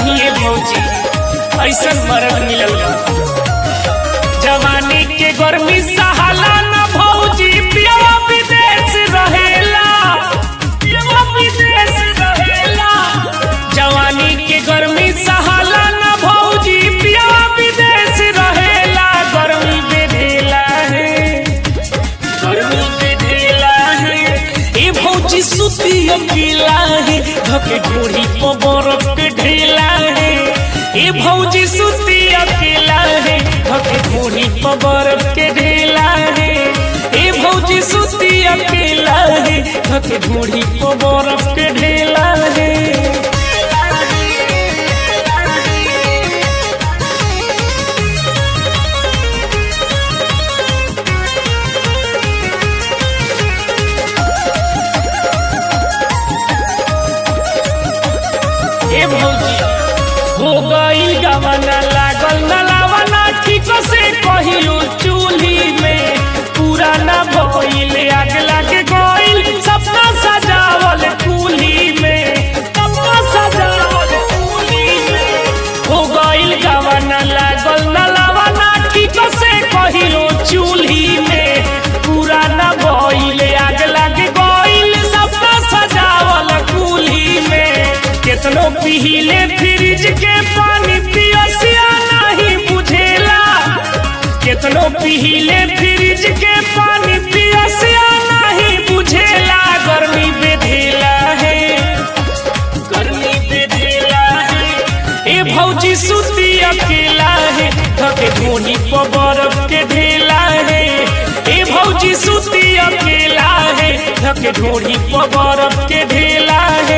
कहीं ए भौजी ऐसन मरद मिलल बा जवानी के गर्मी सहाला न भौजी पियवा विदेश रहेला पियवा विदेश रहेला जवानी के गर्मी सहाला न भौजी पियवा विदेश रहेला गर्मी बेधेला है गर्मी बेधेला है ए भौजी सुती अकेला है धके ढूढ़ी पर बरफ के ढेला है ए भौजी सुती अकेला है धके ढूढ़ी पर बरफ के ढेला है ए भौजी सुती अकेला है धके ढूढ़ी पर बरफ के ढेला है ए भौजी हो गईल गवना लागल नलावना ठीक से कहियो चूल्ही में पूरा ना भइल आग लागे गईल सपना सजावल कुली में सपना सजावल कुली में हो गईल गवना लागल नलावना ठीक से कहियो चूल्ही में पूरा ना भइल आग लागे गईल सपना सजावल कुली में केतनो पीले फ्रिज के पानी पियसिया नहीं बुझेला केतनो पीले फ्रिज के पानी पियसिया नहीं बुझेला गर्मी बेधेला है गर्मी बेधेला है ए भौजी सुती अकेला है धके धोनी पर बरफ के ढेला है ए भौजी सुती अकेला है धके ढोनी पर बरफ के ढेला है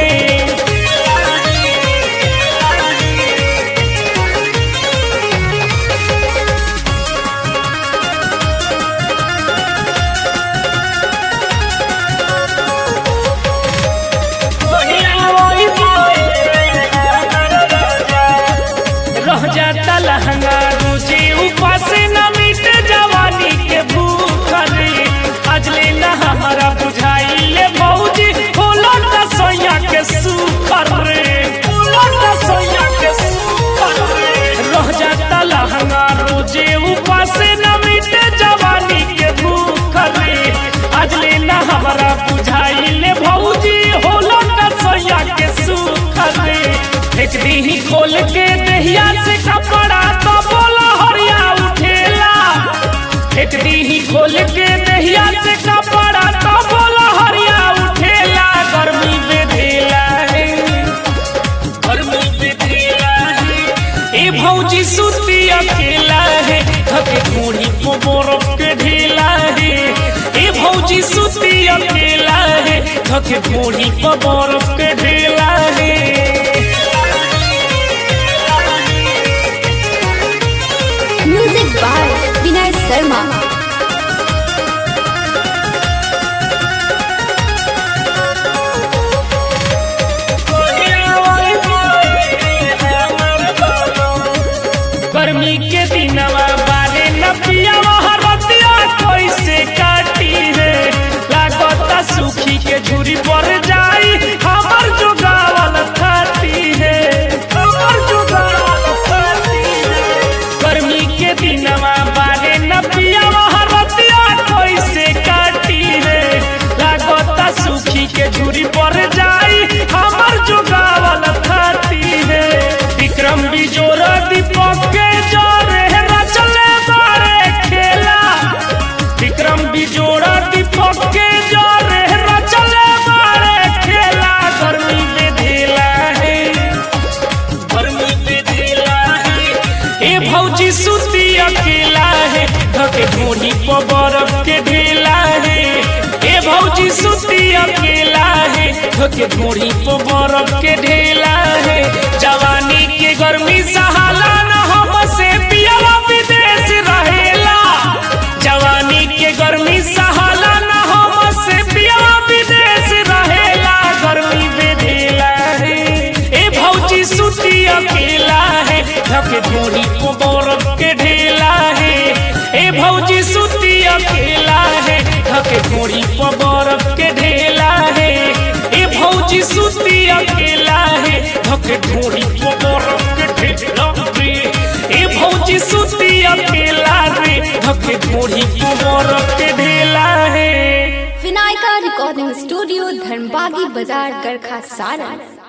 रह जाता लहंगा रुचि ऊपर से न मिटे जवानी के भूख रे आज ले ना हमारा बुझाई ले भौजी होला का सोया के सुकर रे होला का सोया के सुकर रे रह जाता लहंगा रुचि ऊपर से न मिटे जवानी के भूख रे आज ले ना हमारा बुझाई ले भौजी होला का सोया के सुकर रे फेंक दी खोल के दहिया से कपड़ा तो बोला हरिया उठेला फेंक दी खोल के दहिया से कपड़ा तो बोला हरिया उठेला गर्मी बेधेला है गर्मी बेधेला है ए भौजी सुती अकेला है थके कूढ़ी को बरफ के ढेला है ए भौजी सुती अकेला है थके कूढ़ी को बरफ के ढेला है म्यूजिक बाय विनय शर्मा गर्मी के दिनवा बारे न पियावा हरतिया कैसे काटी है लागता सुखी के झुरी पर जाई हमर जो गावल खाती है हमर जो गावल खाती है गर्मी के दिनवा बारे न पियावा हरतिया कैसे काटी है लागता सुखी के झुरी पर जाई हमर जो गावल खाती है विक्रम बिजोर दीपक के जोरे रचले बारे खेला विक्रम बिजोड़ दीपक के जोरे रचले बारे खेला गर्मी बेधेला है गर्मी बेधेला है ए भौजी सुती अकेला है धके ढोनी पर बरफ के ढेला है ए भौजी सुती अकेला है धके ढोनी पर बरफ के ढेला है जवानी के गर्मी सहाला न हमसे पियला विदेश रहेला जवानी के गर्मी सहाला न हमसे पियला विदेश रहेला गर्मी बेधेला है ए भौजी सुती अकेला है धके ढोरी को बरफ के ढेला है ए भौजी सुती अकेला है धके ढोरी को बरफ के ढेला है ए भौजी सुती अकेला है धके रिकॉर्डिंग स्टूडियो धर्मबागी बाजार गरखा सारण